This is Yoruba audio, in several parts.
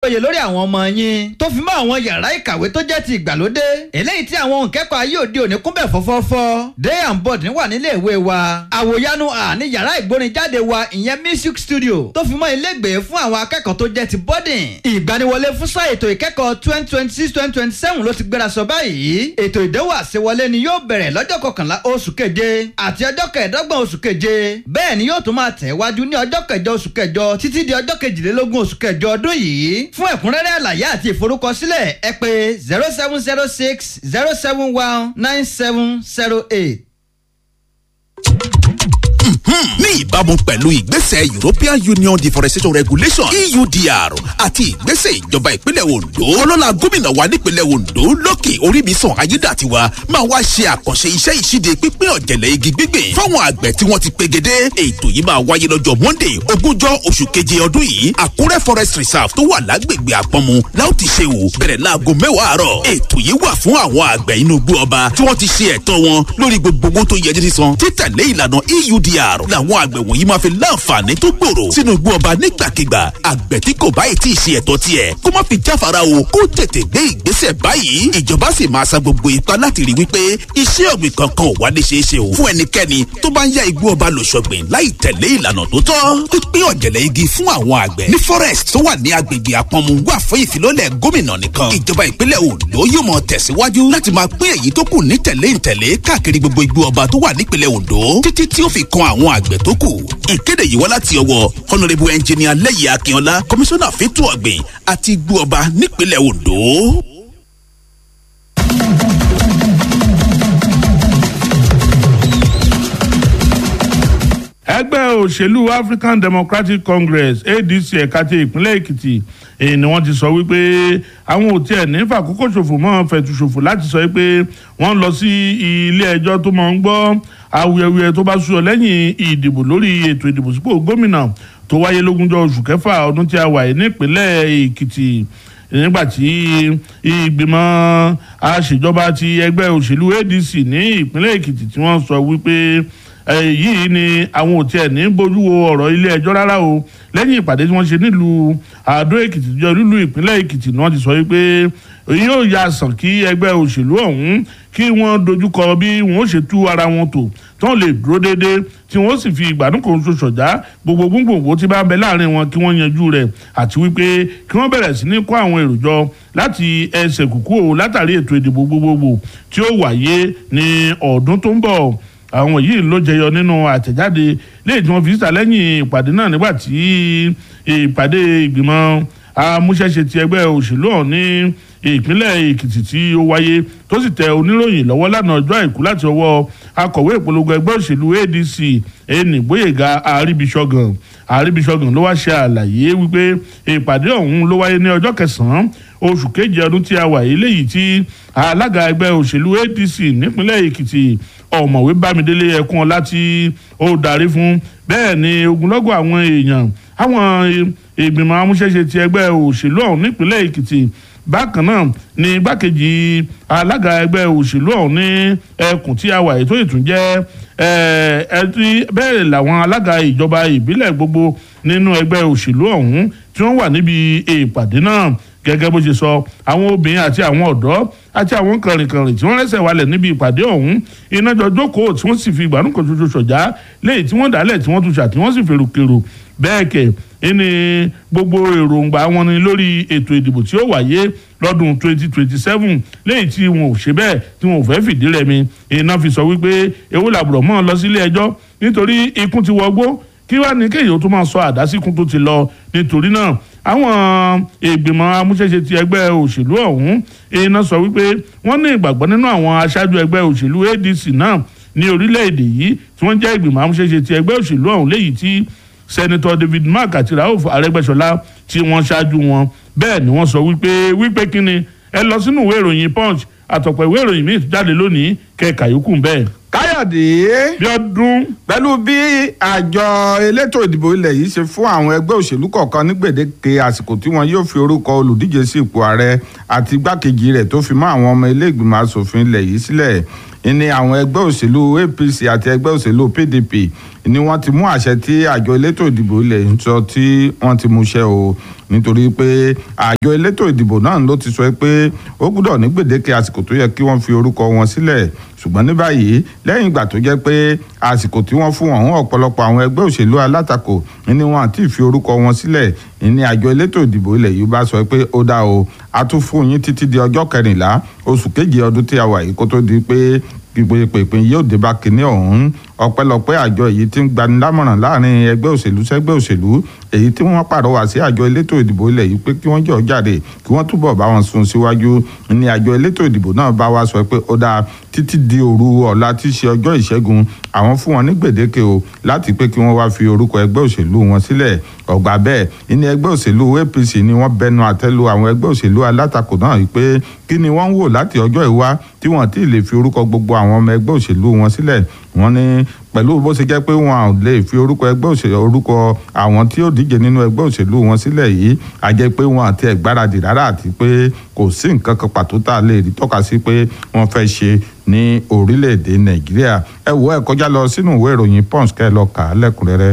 péye lórí àwọn ọmọ yín tó fi mọ́ àwọn yàrá ìkàwé tó jẹ́ ti ìgbàlódé eléyìí tí àwọn òǹkẹ́kọ̀ọ́ ayé òde òní kúnbẹ̀ fọ́fọ́fọ́ day and board wà nílé ìwé wa àwòyanu à ní yàrá ìgbórinjáde wa ìyẹn music studio tó fi mọ́ ilégbèé fún àwọn akẹ́kọ̀ọ́ tó jẹ́ ti boarding ìgbaniwọlé fún sáà ètò ìkẹ́kọ̀ọ́ twenty twenty six twenty twenty seven ló ti gbéra sọ báyìí ètò ìdánwò àṣewọlé ni yóò bẹ̀rẹ̀ lọ́jọ́ kọkànlá oṣù keje àti ọjọ́ kẹẹ̀ẹ́dọ́gbọ̀n oṣù keje bẹ́ẹ̀ ni yóò tún máa tẹ̀ wájú ní ọjọ́ kẹjọ oṣù kẹjọ títí di ọjọ́ kejìlélógún oṣù kẹjọ ọdún yìí fún ẹ̀kúnrẹ́rẹ́ àlàyé àti ìforúkọsílẹ̀ ẹ pè zero seven zero six zero seven one nine seven zero eight ní ìbámu pẹ̀lú ìgbésẹ̀ European Union Deforestation Regulation EUDR àti ìgbésẹ̀ ìjọba ìpínlẹ̀ Ondo ọlọ́lá gómìnà wa nípínlẹ̀ Ondo lókè oríbísàn ayédàtiwa máa wá ṣe àkànṣe iṣẹ́ ìṣíde pípín ọ̀jẹ̀lẹ̀ igi gbígbìn fáwọn àgbẹ̀ tí wọ́n ti pegedé ètò yìí máa wáyé lọ́jọ́ Monday ogúnjọ́ oṣù keje ọdún yìí Àkúrẹ́ Forest Reserve tó wà lágbègbè Àpọ́nmu láò ti ṣe wò bẹ̀rẹ̀ láago mẹ́wàá àárọ̀ ètò yìí wà fún àwọn àgbẹ̀ inú igbó ọba tí wọ́n ti ṣe ẹ̀tọ́ wọn lórí gbogbo owó tó yẹ jí sísan títẹ̀lé ìlànà EUDR làwọn àgbẹ̀ wọ̀nyí máa fi láǹfààní tó gbòòrò sínú igbó ọba nígbàkigbà àgbẹ̀ tí kò báyìí tí ì ṣe ẹ̀tọ́ tiẹ̀ kó má fi jáfara o kó tètè gbé ìgbésẹ̀ báyìí ìjọba sì máa sa gbogbo ipá láti rí wípé iṣẹ́ ọ̀gbìn kankan ò wá ní ṣeé ṣe o fún ẹnikẹ́ni tó bá ń ya igbó ọba lò ṣọ̀gbìn láì tẹ̀lé ìlànà tó tọ́ pípín ọ̀jẹ̀lẹ̀ igi fún àwọn àgbẹ̀ ní forest tó wà ní agbègbè àpọ̀nmu wà fún ìfilọ́lẹ̀ gómìnà nìkan ìjọba ìpínlẹ̀ Ondo yóò mọ tẹ̀síwájú láti máa pín èyí tó kù ní tẹ̀lé ìtẹ̀lé káàkiri gbogbo igbó ọba tó wà nípínlẹ̀ Ondo títí tí ó fi kan àwọn àgbẹ̀ tó kù ìkéde yìí wá láti ọwọ́ honourable engineer lẹ́yìn akínọlá komisanna fẹ́tọ̀ ọ̀gbìn àti igbó ọba nípínlẹ̀ ondo. ẹgbẹ́ òṣèlú African Democratic Congress ADC ẹ̀ka ti ìpínlẹ̀ Èkìtì èyí ni wọ́n ti sọ wípé àwọn ò tiẹ̀ ní fàkókò ṣòfò mọ́ fẹ̀tù ṣòfò láti sọ pé wọ́n lọ sí ilé ẹjọ́ tó máa ń gbọ́ awuyewuye tó bá súyọ lẹ́yìn ìdìbò lórí ètò ìdìbò sípò gómìnà tó wáyé lógúnjọ́ oṣù kẹfà ọdún tí a wà yìí nípínlẹ̀ Èkìtì nígbà tí ìgbìmọ̀ àṣejọba ti ẹgbẹ́ òṣèlú ADC ní ìpínlẹ̀ Èkìtì tí wọ́n sọ wípé yìí ni àwọn ò tiẹ̀ ní bójú wo ọ̀rọ̀ ilé ẹjọ́ rárá o lẹ́yìn ìpàdé tí wọ́n ṣe nílùú Àdó Èkìtì jọ lílù ìpínlẹ̀ Èkìtì ni wọ́n ti sọ wípé yóò ya sàn kí ẹgbẹ́ òṣèlú ọ̀hún kí wọ́n dojúkọ bí wọ́n ṣe tú ara wọn tò tí wọ́n lè dúró déédéé tí wọ́n sì fi ìgbádùn kan ṣoṣo ṣọ̀dá gbogbo gbogbo tí bá ń bẹ láàrin wọn kí wọ́n yanjú rẹ̀ àti wípé kí wọ́n bẹ̀rẹ̀ sí ní kó àwọn èrò jọ láti ẹsẹ̀ kúkú o látàrí ètò ìdìbò gbogbogbò tí ó wáyé ní ọdún tó ń bọ̀ àwọn yìí ló jẹyọ nínú àtẹ̀jáde léyìí tí wọ́n fi síta lẹ́yìn ìpàdé náà nígbà tí ìpàdé ìgbìmọ̀ amúṣẹ́ṣe ti ẹgbẹ́ òṣèlú ọ̀hún ní ìpínlẹ̀ èkìtì tí ó wáyé tó sì tẹ oníròyìn lọ́wọ́ lánàá ọjọ́ àìkú láti ọwọ́ akọ̀wé ìpolongo ẹgbẹ́ òṣèlú adc ẹnì gbóyèga àríbíṣọ́gàn àríbíṣọ́gàn ló wá ṣe àlàyé wípé ìpàdé ọ̀hún ló wáyé ní ọjọ́ kẹsàn-án oṣù keje ọdún tí a wà yìí léyìí tí alága ẹgbẹ́ òṣèlú adc nípínlẹ̀ èkìtì ọ̀mọ̀wé bámidélé ẹkún ọlá tí ó darí fún bẹ́ẹ̀ ni ogunlọ́gọ̀ àwọn èèyàn àwọn ìgbìmọ̀ amúṣẹ́ṣe ti ẹgbẹ́ òṣèlú ọ̀hún nípínlẹ̀ èkìtì bákan náà ni igbákejì alága ẹgbẹ́ òṣèlú ọ̀hún ní ẹkùn tí a wà ètò ìtún jẹ́ ẹtí bẹ́ẹ̀ làwọn alága ìjọba ìbílẹ̀ gbogbo nínú ẹgbẹ́ òṣèlú ọ̀hún tí wọ́n wà níbi ìpàdé náà gẹ́gẹ́ bó ṣe sọ àwọn obìnrin àti àwọn ọ̀dọ́ àti àwọn kànrìnkànrìn tí wọ́n rẹ́sẹ̀ wálẹ̀ níbi ìpàdé ọ̀hún iná jọ jókòó tí wọ́n sì fi ìgbàanú kan ṣoṣo ṣọ̀já léyìí tí wọ́n dálẹ̀ tí wọ́n tún ṣà tí wọ́n sì fèrò kèrò bẹ́ẹ̀ kẹ̀ ẹni gbogbo èròǹgbà wọn ni lórí ètò ìdìbò tí ó wáyé lọ́dún 2027 léyìí tí wọn ò ṣe bẹ́ẹ̀ tí wọn ò fẹ́ fìdí rẹmi iná fi sọ wípé ewu làbùrọ̀ mọ́ ọ lọ sílé ẹjọ́ nítorí ikún ti wọgbó kí wàá ní kéèyàn tó máa sọ àdásíkún tó ti lọ nítorí náà àwọn ìgbìmọ̀ amúṣẹ́ṣe ti ẹgbẹ́ òṣèlú ọ̀hún iná sọ wípé wọ́n ní ìgbàgbọ́ nínú àwọn aṣáájú ẹgbẹ́ òṣèlú ADC náà ní orílẹ̀-èdè yìí tí wọ́n jẹ́ ìgbìmọ̀ amúṣẹ́ṣe ti ẹgbẹ́ òṣèlú ọ̀hún léyìí tí sẹ́nitọ́ David Mark àti Rauf Arẹ́gbẹ́ṣọlá tí wọ́n ṣáájú wọn bẹ́ẹ̀ ni wọ́n sọ wípé wípé kíni ẹ lọ sínú ìwé ìròyìn Punch àtọ̀pọ̀ ìwé ìròyìn míì jáde lónìí kẹ́ẹ̀ka yòókù bẹ́ẹ̀. káyọ̀dé bí ọdún pẹ̀lú bí àjọ elétò ìdìbò ilẹ̀ yìí ṣe fún àwọn ẹgbẹ́ òṣèlú kọ̀ọ̀kan ní gbèdéke àsìkò tí wọn yóò fi orúkọ olùdíje sí ipò ààrẹ àti igbákejì rẹ̀ tó fi mọ́ àwọn ọmọ ilé ìgbìmọ̀ asòfin ilẹ̀ yìí sílẹ̀ ní àwọn ẹgbẹ́ òṣèlú apc àti ẹgbẹ́ òṣèlú pdp ni wọ́n ti mú àṣẹ tí àjọ elétò ìdìbò ilẹ̀ ń sọ tí wọ́n ti mú ṣẹ o nítorí pé àjọ elétò ìdìbò náà ló ti sọ pé ó gbúdọ̀ ní gbèdéke àsìkò tó yẹ kí wọ́n fi orúkọ wọn sílẹ̀ ṣùgbọ́n ní báyìí lẹ́yìn ìgbà tó jẹ́ pé àsìkò tí wọ́n fún ọ̀hún ọ̀pọ̀lọpọ̀ àwọn ẹgbẹ́ òṣèlú alátakò ní wọn àti fi orúkọ wọn sílẹ̀ ní àjọ elétò ìdìbò ilẹ̀ yìí bá sọ pé ó dá o a tún fún yín títí di ọjọ́ kẹrìnlá oṣù keje ọdún tí a wà yìí kó tó di pé ìpèpè yóò dé bá kinní ọ̀hún ọpẹ́lọpẹ́ àjọ èyí tí ń gbanilámọ̀ràn láàrin ẹgbẹ́ òṣèlú sẹ́gbẹ́ òṣèlú èyí tí wọ́n pàrọwà sí àjọ elétò ìdìbò ilẹ̀ yìí pé kí wọ́n jọ jáde kí wọ́n túbọ̀ bá wọn sún síwájú ní àjọ elétò ìdìbò náà bá wa sọ pé ó dáa títí di òru ọ̀la tí í ṣe ọjọ́ ìṣẹ́gun àwọn fún wọn ní gbèdéke o láti pé kí wọ́n wá fi orúkọ ẹgbẹ́ òṣèlú wọn sílẹ̀ ọ̀gbà bẹ́ẹ̀ ní ẹgbẹ́ òṣèlú apc ni wọ́n bẹnu àtẹ́lu àwọn ẹgbẹ́ òṣèlú alátakò náà yìí pé kí ni wọ́n ń wò láti ọjọ́ ìwá tí wọ́n ti lè fi orúkọ gbogbo àwọn ọmọ ẹgbẹ́ òṣèlú wọn sílẹ̀ wọ́n ní pẹ̀lú bó ṣe jẹ́ pé wọn ò lè fi orúkọ ẹgbẹ́ òṣèlú orúkọ àwọn tí ó díje nínú ẹgbẹ́ òṣèlú wọn sílẹ̀ yìí a jẹ́ pé wọn àti ẹ̀gbáradì rárá àti pé kò sí nǹkan kan pàtó tá a lè rí tọ́ka sí pé wọ́n fẹ́ ṣe ní orílẹ̀-èdè nàìjíríà ẹ wo ẹ kọjá lọ sínú ìwé ìròyìn punch kẹ́ ẹ lọ kà á lẹ́kùnrẹ́rẹ́.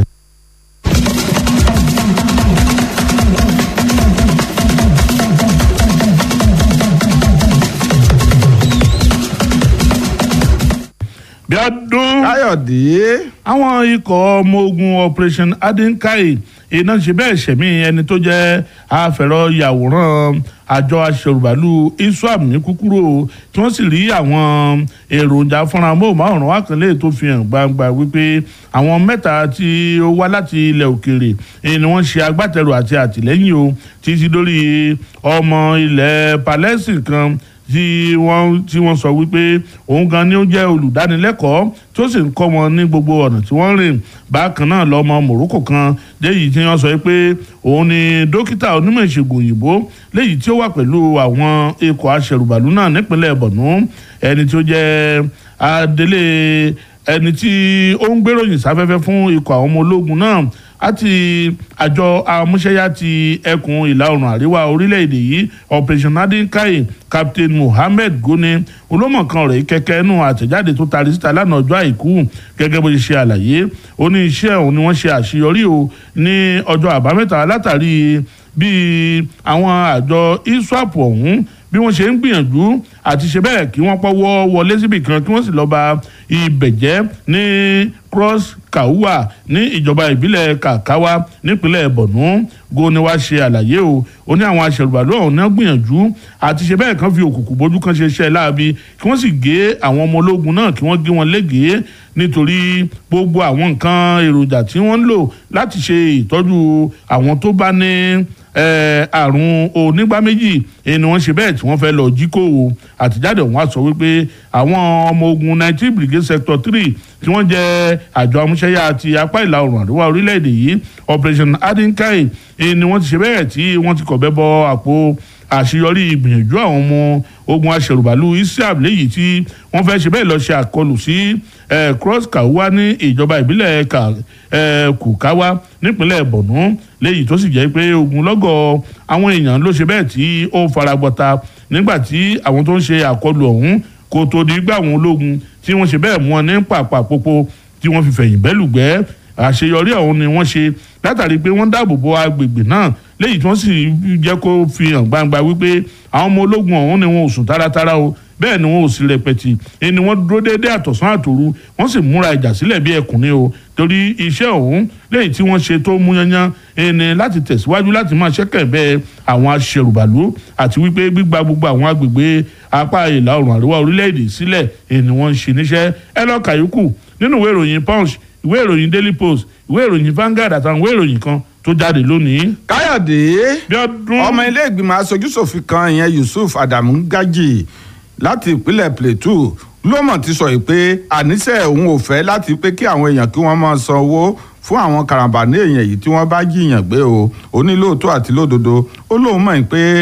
bí ọdún káyọ̀dé àwọn ikọ̀ ọmọ ogun operation adinkai iná ṣe bẹ́ẹ̀ ṣẹ̀mí ẹni tó jẹ́ afẹ̀rọ yàwòrán àjọ aṣèrùbálù iswam ní kúkúrò tí wọ́n sì rí àwọn èròjà fúnra móhùnmáwòrán wákànlẹ̀ tó fi hàn gbangba wípé àwọn mẹ́ta tí ó wá láti ilẹ̀ òkèèrè ni wọ́n ṣe agbátẹrù àti àtìlẹ́yìn o títí lórí ọmọ ilẹ̀ palestine kan tí wọ́n tí wọ́n sọ wípé òun gan ni ó jẹ́ olùdánilẹ́kọ̀ọ́ tí ó sì ń kọ́ wọn ní gbogbo ọ̀nà tí wọ́n rìn bákan náà lọ́mọ Morocco kan léyìí tí wọ́n sọ pé òun ni dókítà onímọ̀ ìṣègùn òyìnbó léyìí tí ó wà pẹ̀lú àwọn ikọ̀ aṣẹ̀rùbàlù náà nípínlẹ̀ Borno ẹni tí ó jẹ́ adelé ẹni tí ó ń gbéròyìn sáfẹ́fẹ́ fún ikọ̀ àwọn ọmọ ológun náà àti àjọ amúṣẹ́yá ti ẹkùn ìlà oòrùn àríwá orílẹ̀-èdè yìí operation adinkai captain mohammed goni olómọ̀kan rẹ̀ kẹ́kẹ́ nù àtẹ̀jáde tó tari síta lánàá ọjọ́ àìkú gẹ́gẹ́ bó ṣe ṣe àlàyé ó ní iṣẹ́ òun ni wọ́n ṣe àṣeyọrí o ní ọjọ́ àbámẹ́ta látàrí bí àwọn àjọ iswap ọ̀hún bí wọ́n ṣe ń gbìyànjú àti ṣe bẹ́ẹ̀ kí wọ́n pọ́wọ́ wọlé síbì kan kí wọ́n sì lọ́ọ́ ba ibẹ̀ jẹ́ ní cross kaua ní ìjọba ìbílẹ̀ kàkáwá nípínlẹ̀ borno goni wá ṣe àlàyé o ó ní àwọn aṣèrùbàlù ọ̀hún náà gbìyànjú àti ṣe bẹ́ẹ̀ kan fi òkùnkùn bójú kan ṣe iṣẹ́ láabi kí wọ́n sì gé àwọn ọmọ ológun náà kí wọ́n gé wọn légèé nítorí gbogbo àwọn nǹkan èròjà tí wọ́n ń lò láti ṣe ìtọ́jú àwọn tó bá ní àrùn onígbá méjì ni wọ́n ṣe bẹ́ẹ̀ tí wọ́n fẹ́ lọ jí kó o àtijáde ọ̀hún á sọ wípé àwọn ọmọ ogun nineteen brigade sector three tí wọ́n jẹ́ àjọ amúṣẹ́yà ti apá ìlà oòrùn àríwá orílẹ̀-èdè yìí operation adinkai ni wọ́n ti ṣe bẹ́ẹ̀ tí wọ́n ti kọ̀bẹ́ bọ àpò àṣeyọrí ìgbìyànjú àwọn ọmọ ogun aṣèrùbàlù isiab léyìí tí wọ́n fẹ́ ṣe bẹ́ẹ̀ lọ ṣe àkọlù sí cross kawa ní ìjọba ìbílẹ̀ kùkáwá nípínlẹ̀ borno léyìí tó sì jẹ́ pé ogunlọ́gọ̀ àwọn èèyàn ló ṣe bẹ́ẹ̀ tí ó faragbọ́ta nígbà tí àwọn tó ń ṣe àkọlù ọ̀hún kò tó di gbà àwọn ológun tí wọ́n ṣe bẹ́ẹ̀ mú wọn ní pàpà popo tí wọ́n fi fẹ̀yìn bẹ́lùgbẹ́ àṣeyọrí ọ̀hún ni wọ́n ṣe látàrí pé wọ́n dáàbò bo agbègbè náà léyìí tí wọ́n sì jẹ́ kó fi hàn gbangba wípé àwọn ọmọ ológun ọ̀hún ni wọn ò sùn táratára o bẹ́ẹ̀ ni wọn ò sì rẹpẹtì ẹni wọ́n dúró déédéé àtọ̀sán àtòru wọ́n sì múra ìjà sílẹ̀ bí ẹkùn ni o torí iṣẹ́ ọ̀hún léyìí tí wọ́n ṣe tó mú yanyan ẹni láti tẹ̀síwájú láti máa ṣẹ́kẹ̀ bẹ́ẹ̀ àwọn aṣèrùbàlú àti wípé gbígba gbogbo àwọn agbègbè apá ìlà oòrùn àríwá orílẹ̀-èdè sílẹ̀ ẹni wọ́n ń ṣe níṣẹ́ ẹ lọ́ọ́ kàyókù nínú ìwé ìròyìn punch ìwé ìròyìn daily post ìwé ìròyìn Vanguard àtàwọn ìwé ìròyìn kan tó jáde lónìí. káyọ̀dé bí ọdún ọmọ ilé ìgbìmọ̀ aṣojúṣòfin kan ìyẹn yusuf adamu gaji láti ìpínlẹ̀ plateau ló mọ̀ ti sọ yìí pé àníṣe òun ò fẹ́ láti pé kí àwọn èèyàn kí wọ́n máa san owó fún àwọn karambà ní èèyàn yìí tí wọ́n bá jiyàn gbé o ó ní lóòótọ́ àti lódodo ó lóun mọ̀ pé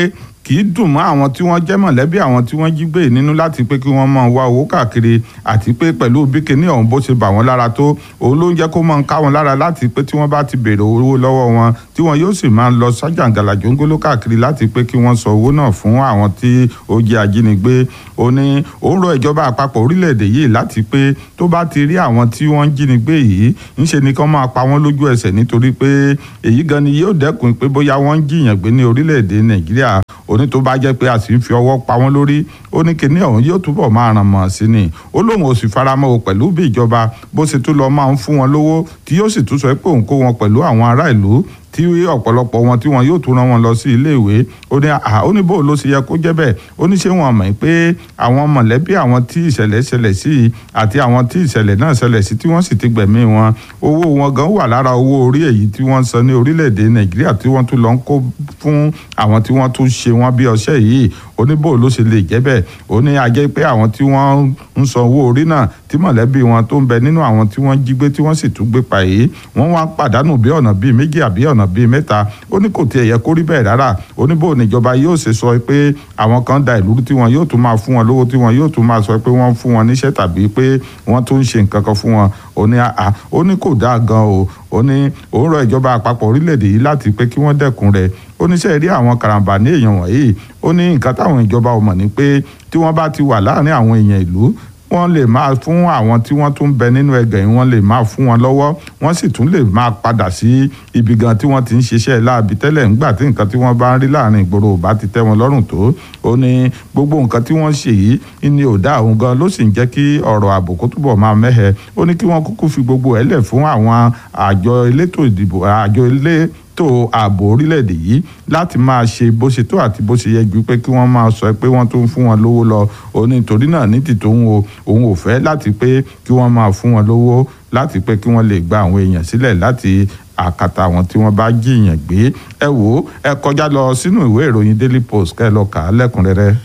kì í dùn mọ́ àwọn tí wọ́n jẹ́ mọ̀lẹ́bí àwọn tí wọ́n jí gbé nínú láti pé kí wọ́n máa wá owó káàkiri àti pé pẹ̀lú bí kinní ọ̀hún bó ṣe bà wọ́n lára tó òun ló ń jẹ́ kó máa ń ká wọn lára láti pé tí wọ́n bá ti béèrè owó lọ́wọ́ wọn tí wọ́n yóò sì máa lọ sájàǹgàlà jòǹgóló káàkiri láti pé kí wọ́n sọ owó náà fún àwọn tí ó jẹ́ ajínigbé ó ní òun rọ ìjọba àpapọ̀ orílẹ̀-èdè yìí láti pé tó bá ti rí àwọn tí wọ́n ń jínigbé yìí ńṣe ni kán máa pa wọ́n lójú ẹsẹ̀ nítorí pé èyí gan ni yóò dẹ́kun pé bóyá wọ́n ń jiyàn gbé ní orílẹ̀-èdè nàìjíríà òní tó bá jẹ́ pé a sì ń fi ọwọ́ pa wọ́n lórí ó ní kinní ọ̀hún yóò túbọ̀ máa ràn mọ́ sí ni ó lóun ò sì faramọ́ o pẹ̀lú bí ìjọba bó ṣe tún lọ máa ń fún wọn lówó tí yóò sì tún sọ pé òun kó wọn pẹ̀lú àwọn ará ìlú tí ọ̀pọ̀lọpọ̀ wọn tí wọn yóò tún rán wọn lọ sí iléèwé ó ní à ó ní bó ló ṣe yẹ kó jẹ́ bẹ́ẹ̀ ó ní ṣé wọn mọ̀ pé àwọn mọ̀lẹ́bí àwọn tí ìṣẹ̀lẹ̀ ṣẹlẹ̀ sí àti àwọn tí ìṣẹ̀lẹ̀ náà ṣẹlẹ̀ sí tí wọ́n sì ti gbẹ̀mí wọn owó wọn gan wà lára owó orí èyí tí wọ́n san ní orílẹ̀-èdè nàìjíríà tí wọ́n tún lọ ń kó fún àwọn tí wọ́n tún ṣe wọ́n bí ọṣẹ́ yìí ó ní bó ló ṣe lè jẹ́ bẹ́ẹ̀ ó ní a jẹ́ pé àwọn tí wọ́n ń san owó orí náà tí mọ̀lẹ́bí wọn tó ń bẹ nínú àwọn tí wọ́n jí gbé tí wọ́n sì tún gbé pa yìí wọ́n wá pàdánù bí ọ̀nà bíi méjì àbí ọ̀nà bíi mẹ́ta ó ní kò tiẹ̀ yẹ kó rí bẹ́ẹ̀ rárá ó ní bó níjọba yóò ṣe sọ pé àwọn kan da ìlú tí wọn yóò tún máa fún wọn lówó tí wọn yóò tún máa sọ pé wọ́n fún wọn níṣẹ́ tàbí pé wọ́n tún ń ṣe nǹkan kan fún wọn ó ní àá ó ní kò dáa gan o ó ní òun rọ ìjọba àpapọ̀ orílẹ̀-èdè yìí láti pé kí wọ́n dẹ́kun rẹ̀ ó ní sẹ́ẹ̀rí àwọn karambà ní èèyàn wọ̀nyí ó ní nǹkan táwọn ìjọba ò mọ̀ ní pé tí wọ́n bá ti wà láàrin àwọn èèyàn ìlú wọ́n lè máa fún àwọn tí wọ́n tún bẹ nínú ẹgbẹ́ yìí wọ́n lè máa fún wọn lọ́wọ́ wọ́n sì tún lè máa padà sí ibi gan tí wọ́n ti ń ṣiṣẹ́ láabi tẹ́lẹ̀ ńgbà tí nǹkan tí wọ́n bá ń rí láàrin ìgboro ò bá ti tẹ́ wọn lọ́rùn tó ó ní gbogbo nǹkan tí wọ́n ṣe yìí ní ò dá òun gan ló sì ń jẹ́ kí ọ̀rọ̀ ààbò kó túbọ̀ máa mẹ́hẹ ó ní kí wọ́n kúkú fi gbogbo ẹ̀ lẹ̀ fún àwọn àjọ elétò ìdìbò àjọ ilé ètò ààbò orílẹ̀-èdè yìí láti máa ṣe bó ṣe tó àti bó ṣe yẹ ju pé kí wọ́n máa sọ pé wọ́n tó ń fún wọn lówó lọ òun nítorí náà ní ti tòun o òun ò fẹ́ láti pé kí wọ́n máa fún wọn lówó láti pé kí wọ́n lè gba àwọn èèyàn sílẹ̀ láti àkàtà àwọn tí wọ́n bá jiyàn gbé ẹ wò ó ẹ kọjá lọ sínú ìwé ìròyìn Daily Post kẹ́ ẹ lọ kà á lẹ́kùnrẹ́rẹ́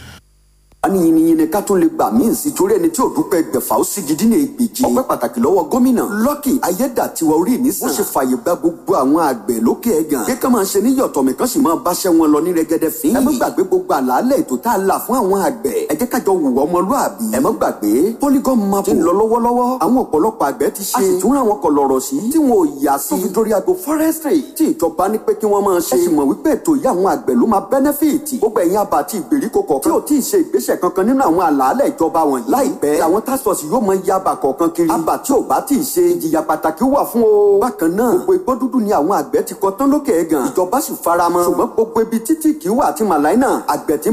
ní yìnyín ká tó lè gbà míì sí torí ẹni tí ò dúpẹ́ gbẹ̀fà ó sì gidi ní ègbèjì. ọpẹ́ pàtàkì lọ́wọ́ gómìnà Lucky ayédàtiwa orí mi sàn. wọ́n ṣe fààyè gba gbogbo àwọn àgbẹ̀ lókè ẹ̀gàn. kí ká máa ṣe ní yọ̀tọ̀ mi kan sì máa báṣẹ́ wọn lọ ní rẹ́gẹ́dẹ́ fín. ẹ má gbàgbé gbogbo àlàálẹ̀ ètò tá a là fún àwọn àgbẹ̀. ẹ jẹ́ kájọ wùwọ́ ọmọlúàbí. ẹ má gbàgbé polygon map ti ń lọ lọ́wọ́lọ́wọ́. àwọn ọ̀pọ̀lọpọ̀ àgbẹ̀ ti ṣe. a sì tún ra àwọn kọlọ̀rọ̀ sí. tí wọn ò yà sí. tó fi dórí ago forestry tí ìjọba ní pé kí wọ́n máa ṣe. ẹ sì mọ̀ wípé ètò yìí àwọn àgbẹ̀ ló máa benefit. gbogbo ẹ̀yin àbá àti ìgbèríko kọ̀ọ̀kan tí ò tí ì ṣe ìgbésẹ̀ kankan nínú àwọn àlàálẹ̀ ìjọba wọ̀nyí. láìpẹ́ àwọn task force yóò mọ iye abà kọ̀ọ̀kan kiri. abà tí ò bá tí ì ṣe ìjìyà pàtàkì wà fún o. bákan náà gbogbo igbó dúdú ni àwọn àgbẹ̀ ti kọ tán lókè ẹ̀gàn. ìjọba sì faramọ́. ṣùgbọ́n gbogbo ibi títí kì í wà àti màláìnà àgbẹ̀ tí